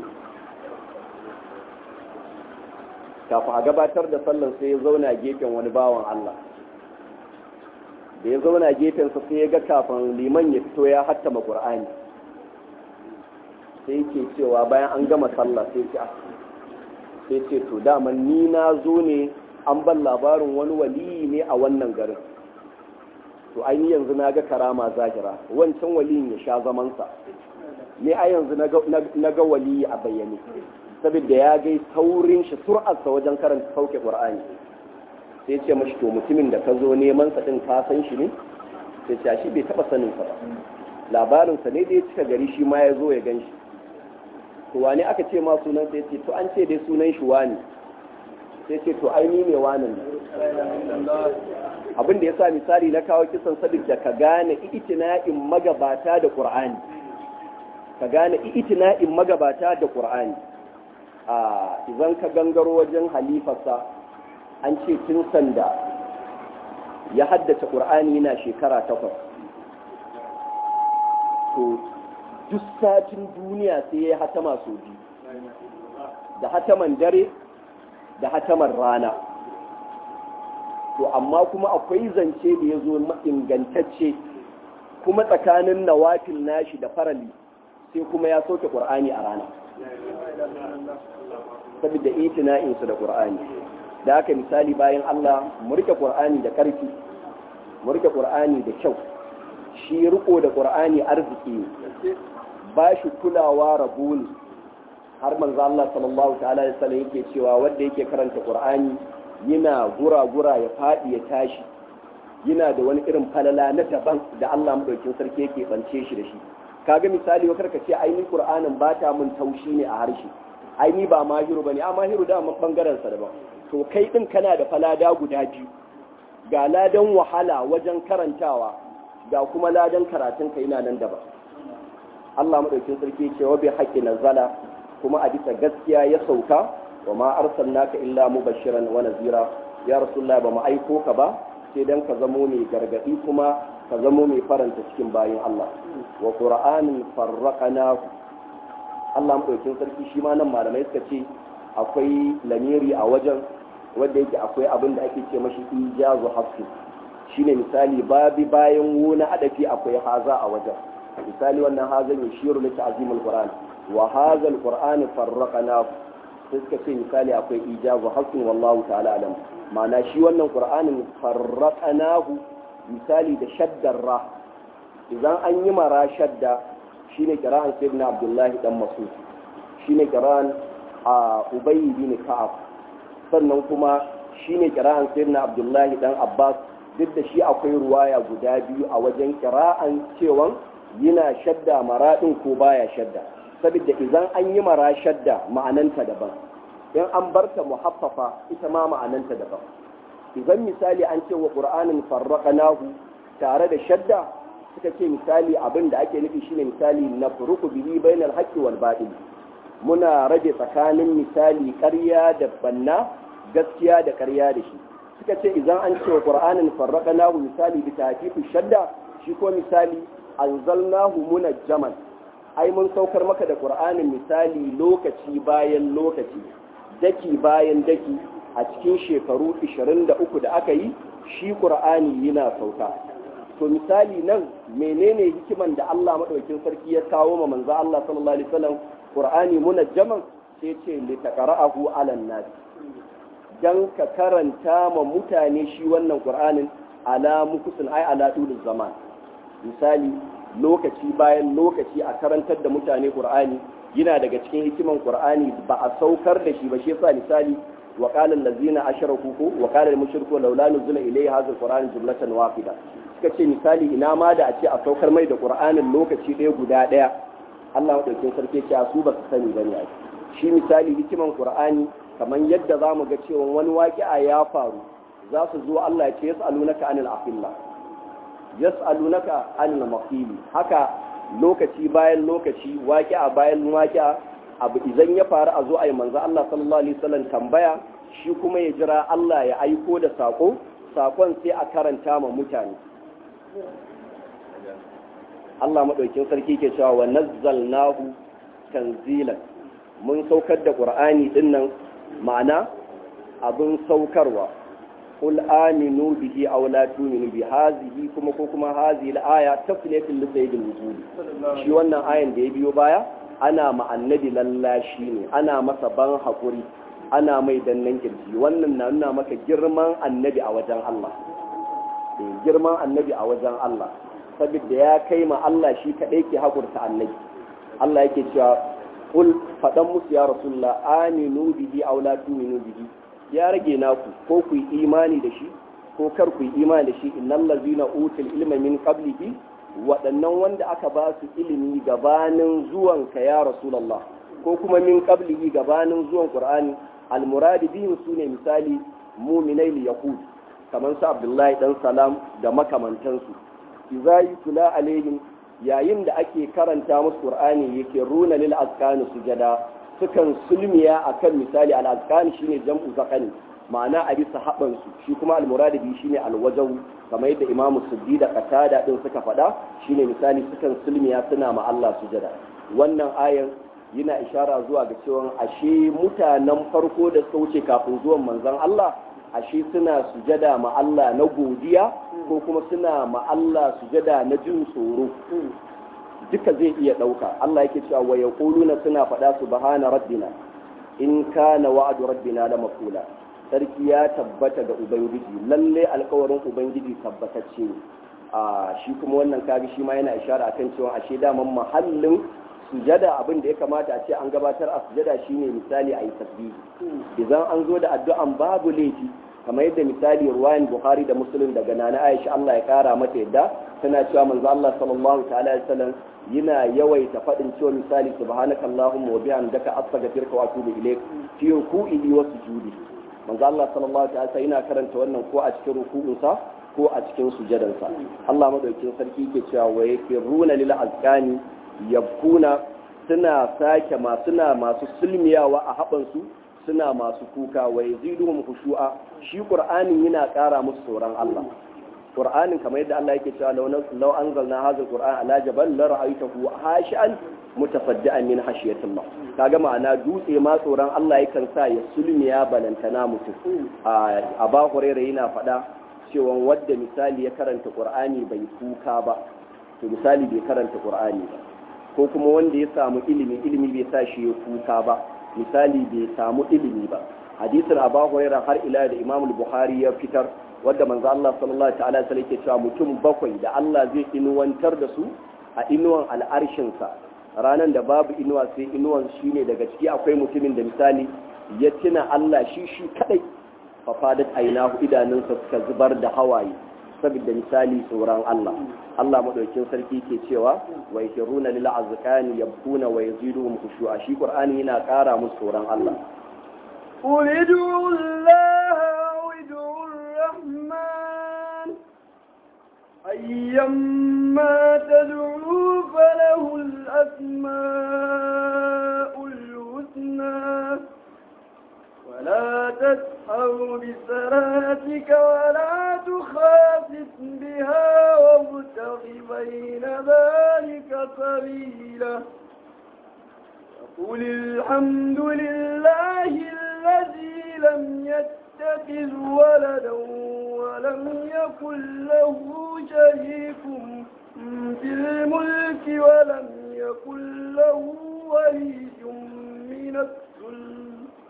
kafin a gabatar da sallan sai ya zauna gefen wani bawan Allah da ya zauna gefensa sai ya ga kafin liman ya fito ya hattama Qur'ani sai yake cewa bayan an gama sallah sai ce sai ce to daman ni na zo ne an ban labarin wani waliyi ne a wannan garin to ai ni yanzu na ga karama zahira wancan waliyin ya sha zamansa ne a yanzu na ga waliyi a bayyane saboda ya gai taurin shi sur'arsa wajen karanta sauke qur'ani sai ce mashi to mutumin da ka zo neman sa din ka san shi ne sai ce shi bai taba sanin sa ba labarin sa ne da ya cika gari shi ma ya zo ya gan shi to wani aka ce ma sunan sai ce to an ce dai sunan shi wani sai ce to ai ni ne wanin abin da ya sa misali na kawo kisan saboda ka gane itina'in magabata da qur'ani ka gane itina'in magabata da qur'ani a idan ka gangaro wajen halifarsa an ce tun sanda ya haddace qur'ani yana shekara takwas to duk satin duniya sai ya hatama sau biyu da hataman dare da hataman rana to amma kuma akwai zance da ya zo ingantacce kuma tsakanin nawafil nashi da farali sai kuma ya soke ƙur'ani a rana saboda itina'insu da ƙur'ani da haka misali bayan Allah mu rike ƙur'ani da ƙarfi mu rike ƙur'ani da kyau shi riko da ƙur'ani arziki ne ba shi kulawa rabu ne har manzo Allah sallallahu ta'ala alaihi wasallam yake cewa wanda yake karanta Qur'ani yana gura-gura ya fadi ya tashi yana da wani irin falala na daban da Allah madaukin sarki yake bance shi da shi kaga misali wa karka ce aini Qur'anin ba ta mun taushi ne a harshe aini ba mahiru bane a mahiru da mun bangaren sa daban to kai din kana da falada guda biyu ga ladan wahala wajen karantawa ga kuma ladan karatun ka yana nan daban Allah madaukin sarki ce wa bi haqqi nazala kuma a bisa gaskiya ya sauka wa ma arsalnaka illa mubashiran wa nazira ya rasulullah ba mu aiko ka ba sai dan ka zamo mai gargadi kuma ka zamo mai faranta cikin bayin Allah wa qur'anin farraqnahu Allah madaukin sarki shi ma nan malamai suka ce akwai lamiri a wajen wanda yake akwai abin da ake ce mashi ijazu hafi shine misali babi bayan wuna adafi akwai haza a wajen misali wannan hazan yushiru li ta'zimul qur'an wa hadha alquran farraqnahu sai suka ce misali akwai ijazu hafi wallahu ta'ala alam ma'ana shi wannan qur'anin farraqnahu misali da shaddar ra idan an yi mara shadda shine kira'an sayyidina abdullahi dan masud shine kira'an a ubayy bin ka'ab sannan kuma shine kira'an sayyidina abdullahi dan abbas duk da shi akwai ruwaya guda biyu a wajen kira'an cewan yana shadda maradin ko baya shadda saboda idan an yi mara shadda ma'ananta daban in an barta muhaffafa ita ma ma'ananta daban idan misali an ce wa qur'anin farraqnahu tare da shadda suka ce misali abin da ake nufi shine misali na furuku bihi bainal haqqi wal batil muna rage tsakanin misali ƙarya da banna gaskiya da ƙarya da shi suka ce idan an ce wa qur'anin farraqnahu misali bi tafifi shadda shi ko misali anzalnahu munajjaman ai mun saukar maka da qur'anin misali lokaci bayan lokaci daki bayan daki a cikin shekaru 23 da aka yi shi qur'ani yana sauka to misali nan menene hikiman da Allah madaukakin sarki ya kawo ma manzo Allah sallallahu alaihi wasallam qur'ani munajjaman sai ce li taqra'ahu 'alan nas dan ka karanta ma mutane shi wannan qur'anin ala mukusin ai ala dulul zaman misali lokaci bayan lokaci a karantar da mutane qur'ani yana daga cikin hikiman qur'ani ba a saukar da shi ba shi yasa misali wa qala allazina ashraku ko wa qala al-mushriku laula nuzila ilayhi hadha al-qur'an jumlatan wahida suka ce misali ina ma da a ce a saukar mai da qur'anin lokaci ɗaya guda ɗaya Allah madaukakin sarki ce su ba su sani bane ai shi misali hikiman qur'ani kamar yadda za mu ga cewa wani waƙi'a ya faru za su zo Allah ya ce yas'alunaka anil afilla yas'alunaka anil mafili haka lokaci bayan lokaci waƙi'a bayan waƙi'a abu idan ya faru a zo a yi manzo Allah sallallahu alaihi wasallam tambaya shi kuma ya jira Allah ya aiko da sako sakon sai a karanta ma mutane Allah madaukin sarki ke cewa wa nazzalnahu tanzilan mun saukar da Qur'ani dinnan ma'ana abin saukarwa qul aminu bihi aw la tu'minu bi hazihi kuma ko kuma hazihi al-aya tafsilatul li sayyidil wujud shi wannan ayan da ya biyo baya ana ma annabi lallashi ne ana masa ban hakuri ana mai dannan kirji wannan na nuna maka girman annabi a wajen Allah girman annabi a wajen Allah saboda ya kai ma Allah shi kadai ke hakurta annabi Allah yake cewa kul faɗan musu ya rasulullah aminu bihi aw la tu'minu bihi ya rage naku ko ku yi imani da shi ko kar ku yi imani da shi innal ladzina utul ilma min qablihi waɗannan wanda aka ba su ilimi gabanin zuwan ka ya rasulullah ko kuma min qablihi gabanin zuwan qur'ani almuradi bihim sune misali mu'minai li yaqud kamar su abdullahi dan salam da makamantansu idza yutla alaihim yayin da ake karanta musu qur'ani yake runa lil azkani sujada sukan sulmiya akan misali al azkani shine jam'u zakani ma'ana a bisa haban su shi kuma al muradi bi shine al wajahu kamar yadda imamu suddi da qatada din suka faɗa shine misali sukan sulmiya suna ma Allah sujada wannan ayan yana ishara zuwa ga cewa ashe mutanen farko da suka wuce kafin zuwan manzon Allah ashe suna sujada ma Allah na godiya ko kuma suna ma Allah sujada na jin tsoro duka zai iya ɗauka Allah yake cewa wa yaquluna suna faɗa subhana rabbina in kana wa'du rabbina la maqula sarki ya tabbata ga ubangiji lalle alkawarin ubangiji tabbatacce ne a shi kuma wannan kaga shi ma yana ishara akan cewa ashe daman mahallin sujada abin da ya kamata a ce an gabatar a sujada shine misali a yi tasbihi idan an zo da addu'an babu laifi kamar yadda misali ruwayan bukhari da muslim daga nana aisha Allah ya kara mata yadda tana cewa manzo Allah sallallahu ta'ala alaihi wasallam yana yawaita faɗin cewa misali subhanaka allahumma wa bihamdika astaghfiruka wa atubu ilaik fi ruku'i wa sujudi manzo Allah sallallahu alaihi wasallam yana karanta wannan ko a cikin ruku'unsa ko a cikin sujadansa Allah madaukakin sarki yake cewa wa yakiruna lil azqani yabkuna suna sake ma suna masu sulmiyawa a haɓansu suna masu kuka wa yaziduhum khushu'a shi qur'anin yana ƙara musu tsoron Allah qur'anin kamar yadda Allah yake cewa law law anzalna hadha alquran ala jabal la ra'aytahu hashi'an mutafaddi'an min hashiyatillah kaga ma'ana dutse ma tsoron Allah yakan sa ya sulmiya balantana mutum a ba hurairu yana faɗa cewa wadda misali ya karanta qur'ani bai kuka ba to misali bai karanta qur'ani ba ko kuma wanda ya samu ilimi ilimi bai sa shi ya kuka ba misali bai samu ilimi ba hadisin abu hurairah har ila da imam bukhari ya fitar wadda manzo Allah sallallahu ta'ala alaihi wasallam cewa mutum bakwai da Allah zai inuwantar da su a inuwan al'arshin sa ranan da babu inuwa sai inuwan shine daga ciki akwai mutumin da misali ya tuna Allah shi shi kadai fa fadat ainahu idanunsa suka zubar da hawaye saboda misali tsoron Allah Allah madaukin sarki ke cewa wa yakiruna lil azqani yabkuna wa yaziduhum khushu'a shi qur'ani yana ƙara musu tsoron Allah قل ادعوا الله أو ادعوا الرحمن أيما تدعوا فله الأسماء الحسنى ولا تسحر بصلاتك ولا تخافت بها وابتغ بين ذلك سبيلا وقل الحمد لله الذي لم يتخذ ولدا ولم يكن له شريك في الملك ولم يكن له ولي من الذل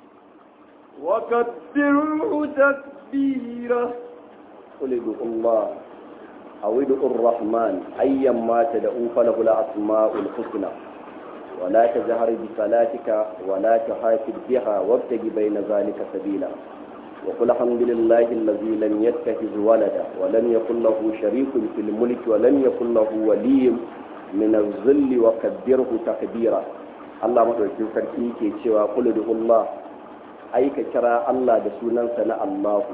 وكبره تكبيرا قل ادعوا الله أو ادعوا الرحمن أيما تدعوا فله الأسماء الحسنى ولا تجهر بصلاتك ولا تحافظ بها وابتغ بين ذلك سبيلا وقل الحمد لله الذي لم يتخذ ولدا ولم يكن له شريك في الملك ولم يكن له ولي من الذل وكبره تكبيرا الله madaukakin sarki ke cewa kul Allah ai ka kira Allah da sunansa na Allahu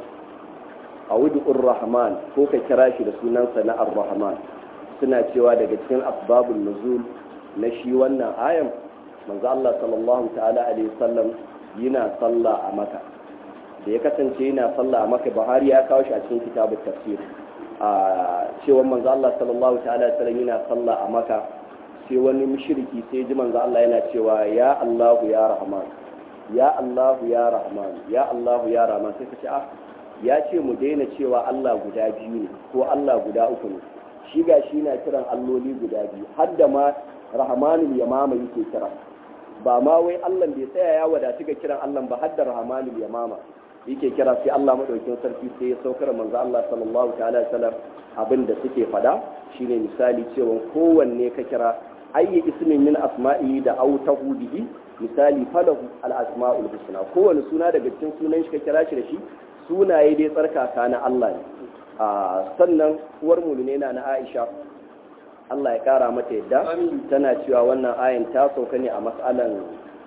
awudur rahman ko ka kira shi da sunansa na ar-rahman suna cewa daga cikin asbabun nuzul na shi wannan ayan manzo Allah sallallahu ta'ala alaihi wasallam yana sallah a maka da ya kasance yana sallah a maka Buhari ya kawo shi a cikin kitabut tafsir a cewa manzo Allah sallallahu ta'ala alaihi wasallam yana sallah a maka sai wani mushriki sai ji manzo Allah yana cewa ya Allahu ya Rahman ya Allahu ya Rahman ya Allahu ya Rahman sai ka ce ah ya ce mu daina cewa Allah guda biyu ne ko Allah guda uku ne shi ga shi na kiran alloli guda biyu har da ma rahmanul yamama yake kira ba ma wai Allah bai tsaya ya wadatu ga kiran Allah ba har da rahmanul yamama yake kira sai Allah madaukin sarki sai ya saukar manzo Allah sallallahu ta'ala sallam abin da suke fada shine misali cewa kowanne ka kira ayyi ismin min asma'i da autahu bihi misali falahu al asma'ul husna kowanne suna daga cikin sunan shi ka kira shi da shi sunaye dai tsarkaka na Allah ne a sannan uwar mulune na na Aisha Allah ya kara mata yadda tana cewa wannan ayan ta sauka ne a mas'alan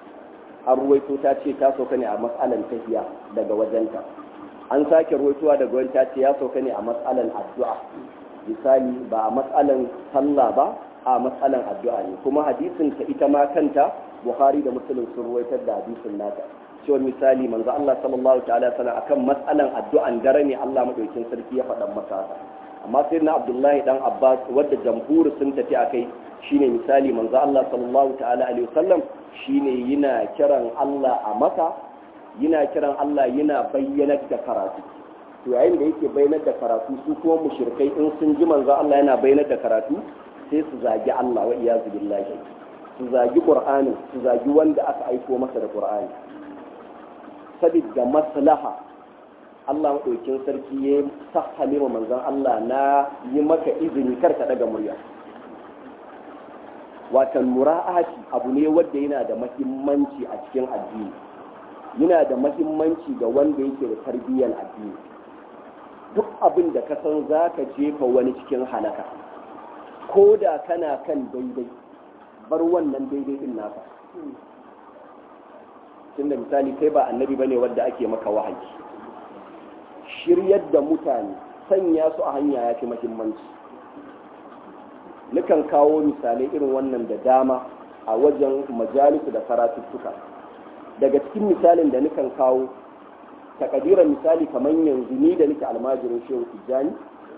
an ruwaito ta ce ta sauka ne a mas'alan tahiya daga wajenta an sake ruwaitowa daga wani ta ce ya sauka ne a mas'alan addu'a misali ba a mas'alan sallah ba a mas'alan addu'a ne kuma hadisin ta ita ma kanta Bukhari da Muslim sun ruwaitar da hadisin nata cewa misali manzo Allah sallallahu ta'ala sallam akan matsalan addu'an dare ne Allah madaukin sarki ya faɗa masa amma sai na Abdullahi dan Abbas wadda jamhur sun tafi akai shine misali manzo Allah sallallahu ta'ala alaihi wasallam shine yana kiran Allah a maka yana kiran Allah yana bayyana da karatu to yayin da yake bayyana da karatu su kuma mushrikai in sun ji manzo Allah yana bayyana da karatu sai su zagi Allah wa iyazu billahi su zagi Qur'ani su zagi wanda aka aiko masa da Qur'ani sabidda maslaha Allah maɗaukin sarki ya sahale wa manzon Allah na yi maka izini kar ka daga murya watan mura'ati abu ne wanda yana da mahimmanci a cikin addini yana da mahimmanci ga wanda yake da tarbiyyar addini duk abin da ka san za ka jefa wani cikin halaka ko da kana kan daidai bar wannan daidai din naka tunda misali kai ba annabi bane wanda ake maka wahayi shiryar da mutane sanya su a hanya ya fi muhimmanci nukan kawo misalai irin wannan da dama a wajen majalisu da karatuttuka daga cikin misalin da nukan kawo takadiran misali kamar yanzu ni da nake almajirin shehu tijjani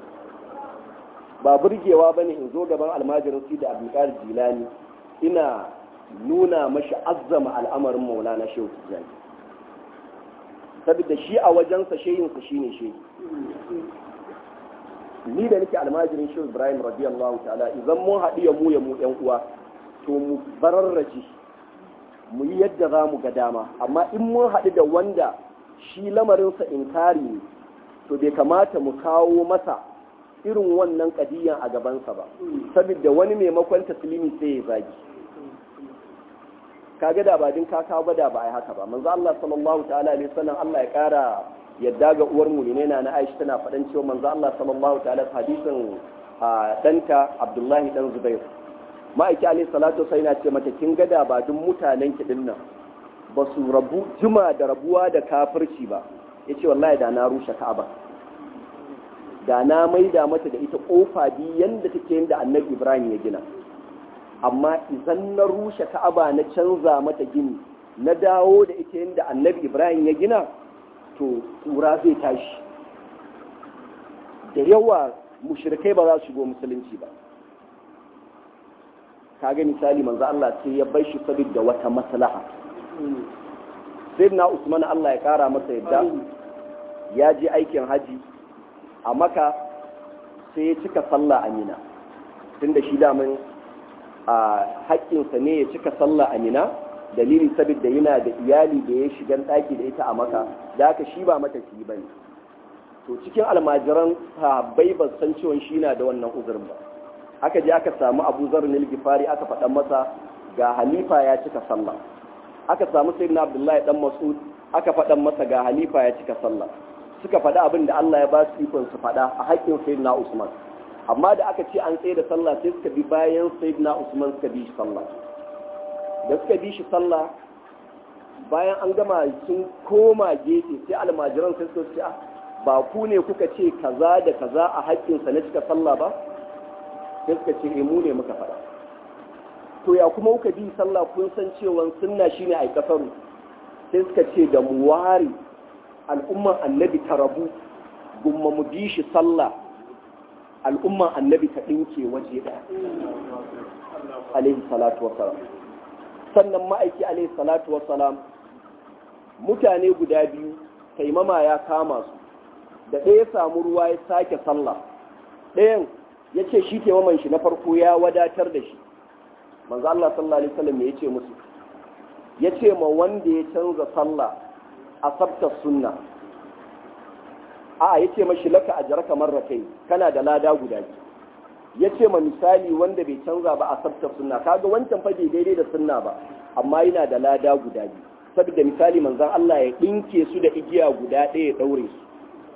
ba burgewa bane in zo gaban almajirin su da abdulkadir jilani ina nuna mashi azzama al'amarin maulana shehu tijjani saboda shi a wajensa sheyinsa shine shehi ni da nake almajirin shehu ibrahim radiyallahu ta'ala idan mun haɗu ya mu ya mu yan uwa to mu bararraji mu yi yadda za mu ga dama amma in mun haɗu da wanda shi lamarinsa inkari ne to bai kamata mu kawo masa irin wannan kadiyan a gabansa ba saboda wani maimakon taslimi sai ya zagi kaga da ba din ka kawo da ba ai haka ba manzo Allah sallallahu ta'ala alaihi wasallam Allah ya kara yadda ga uwar mu ne na Aisha tana faɗan cewa manzo Allah sallallahu ta'ala hadisin danta Abdullahi dan Zubair ma'aiki alaihi salatu sai na ce mata kin gada ba duk mutanen ki din nan ba su rabu juma da rabuwa da kafirci ba yace wallahi da na rushe Ka'aba da na maida mata da ita kofa bi yanda take yanda Annabi Ibrahim ya gina amma idan na rushe Ka'aba na canza mata gini na dawo da ita yanda Annabi Ibrahim ya gina to kura zai tashi da yawa mushrikai ba za su shigo musulunci ba kaga misali manzo Allah sai ya bar shi saboda wata maslaha sayyidina Usman Allah ya kara masa yadda ya je aikin haji a Makka sai ya cika sallah a Mina tunda shi damin a haƙƙinsa ne ya cika sallah a Mina dalili saboda yana da iyali da ya shigan ɗaki da ita a Makka da haka shi ba matafiyi bane to cikin almajiran sahabbai ba san cewa shi na da wannan uzurin ba aka je aka samu abu zarin gifari aka faɗan masa ga halifa ya cika sallah aka samu sayyidina abdullahi dan mas'ud aka faɗan masa ga halifa ya cika sallah suka faɗa abin da Allah ya ba su ikon su faɗa a haƙƙin sayyidina usman amma da aka ce an tsaye da sallah sai suka bi bayan sayyidina usman suka bi shi sallah da suka bi shi sallah bayan an gama sun koma gefe sai almajiran sai suka ce ba ku ne kuka ce kaza da kaza a haƙƙinsa na cika sallah ba sai suka ce mu ne muka faɗa to ya kuma kuka bi sallah kun san cewa sunna shine ai kasaru sai suka ce da mu ware al'umman annabi ta rabu gumma mu bi shi sallah al'umman annabi ta ɗinke waje ɗaya alaihi salatu wassalam sannan ma'aiki alaihi salatu wassalam mutane guda biyu taimama ya kama su da ɗaya samu ruwa ya sake sallah ɗayan ya ce shi taimaman shi na farko ya wadatar da shi manzo Allah sallallahu alaihi wasallam ya ce musu ya ce ma wanda ya canza sallah a sabta sunna a ya ce mashi laka ajraka marratayn kana da lada guda biyu ya ce ma misali wanda bai canza ba a sabta sunna kaga wancan fa bai daidai da sunna ba amma yana da lada guda biyu saboda misali manzon Allah ya dinke su da igiya guda ɗaya ya daure su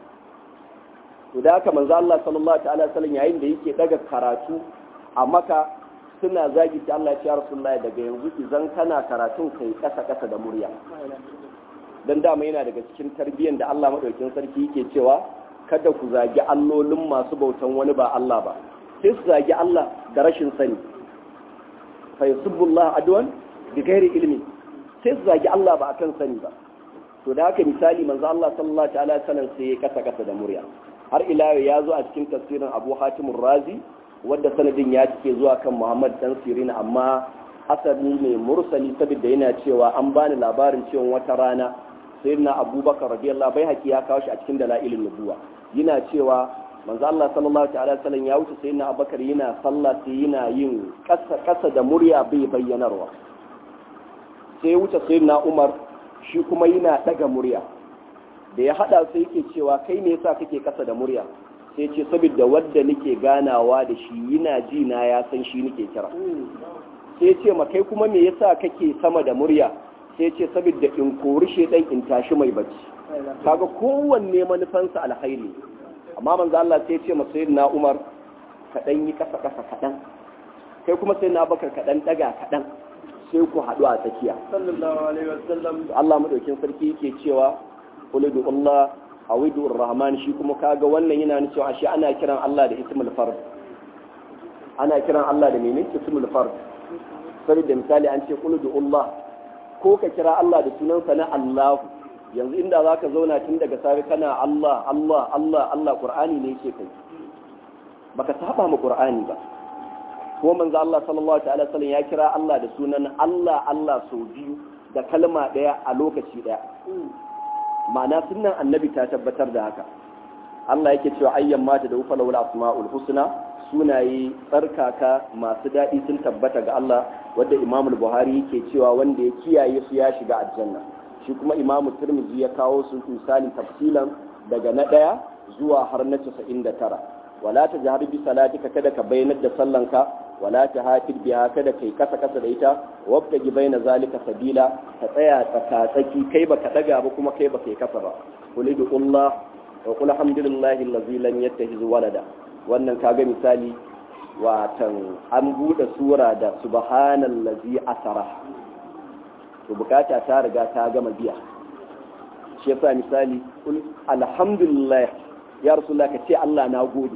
to da haka manzo Allah sallallahu ta'ala sallam yayin da yake daga karatu a maka suna zagi ta Allah ya Rasulullahi daga yanzu idan kana karatun kai kasa kasa da murya dan dama yana daga cikin tarbiyyar da Allah madaukakin sarki yake cewa kada ku zagi allolin masu bautan wani ba Allah ba sai su zagi Allah da rashin sani fa yasubbullah adwan bi ghairi ilmi sai su zagi Allah ba akan sani ba to da haka misali manzo Allah sallallahu ta'ala sallam sai ya kasa kasa da murya har ila ya zo a cikin tafsirin abu hatimun razi wadda sanadin ya cike zuwa kan muhammad dan sirina amma asali ne mursali saboda yana cewa an bani labarin cewa wata rana sayyidina abubakar radiyallahu bai haƙi ya kawo shi a cikin dalailin nubuwa yana cewa manzo Allah sallallahu ta'ala sallam ya wuce sayyidina abubakar yana sallah sai yana yin kasa kasa da murya bai bayyanarwa sai wuce sayyidina umar shi kuma yana daga murya da ya hada sai yake cewa kai ne yasa kake kasa da murya sai ce saboda wadda nake ganawa da shi yana ji na ya san shi nake kira sai ce ma kai kuma me yasa kake sama da murya sai ce saboda in kori shedan in tashi mai bacci kaga kowanne manufansa alkhairi amma manzo Allah sai ce ma sayyidina Umar ka dan yi kasa kasa kadan kai kuma sayyidina Bakar ka dan daga kadan sai ku haɗu a tsakiya sallallahu alaihi wasallam Allah madaukin sarki yake cewa qul Allah aw rahman shi kuma kaga wannan yana nuna cewa shi ana kiran Allah da ismul fard ana kiran Allah da menene ismul fard sai da misali an ce qul Allah ko ka kira Allah da sunansa na Allah yanzu inda zaka zauna tun daga safe kana Allah Allah Allah Allah Qur'ani ne yake kai baka saba mu Qur'ani ba ko manzo Allah sallallahu ta'ala sallam ya kira Allah da sunan Allah Allah sau biyu da kalma daya a lokaci daya ma'ana sunan annabi ta tabbatar da haka Allah yake cewa ayyan mata da ufa lawul asma'ul husna sunaye tsarkaka masu daɗi sun tabbata ga Allah wanda Imam Buhari yake cewa wanda ya kiyaye su ya shiga aljanna shi kuma Imam Tirmidhi ya kawo su misali tafsilan daga na ɗaya zuwa har na 99 wala ta jahar bi salatika kada ka bayyanar da sallanka wala ta hafid biha kada kai kasa kasa da ita wabta gi bayna zalika sabila ka tsaya tsakatsaki kai baka daga ba kuma kai baka yi kasa ba qulidu Allah wa qul alhamdulillahi allazi lam yattakhiz walada wannan kaga misali watan an bude sura da subhanallazi asara to bukata ta riga ta gama biya shi yasa misali qul alhamdulillah ya rasulullah ka ce Allah na gode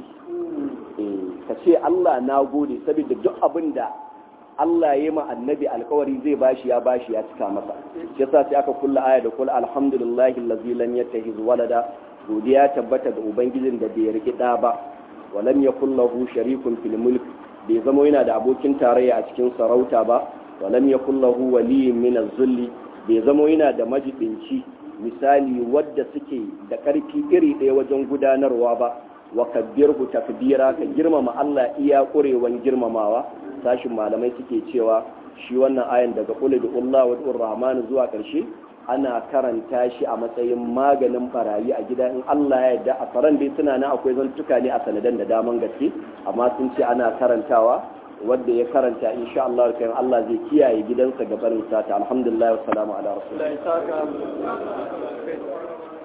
ka ce Allah na gode saboda duk abin da Allah ya ma annabi alkawari zai bashi ya bashi ya cika masa shi yasa sai aka kulla aya da kul alhamdulillahi allazi lam yattakhiz walada godiya tabbata ga ubangijin da bai riki da ba wa lam yakul lahu sharikun fil mulk bai zama yana da abokin tarayya a cikin sarauta ba wa lam yakul lahu waliyyun min az-zulli bai zama yana da majibinci misali wadda suke da ƙarfi iri ɗaya wajen gudanarwa ba wa kabbirhu takbira ka girmama Allah iya ƙurewan girmamawa sashin malamai suke cewa shi wannan ayan daga qul Allah wa rahman zuwa ƙarshe ana karanta shi a matsayin maganin barayi a gida in Allah ya yarda a faran dai suna nan akwai zantuka ne a sanadan da daman gaske amma sun ce ana karantawa wanda ya karanta insha Allah kan Allah zai kiyaye gidansa ga barin sata alhamdulillah wa salamu ala rasulillah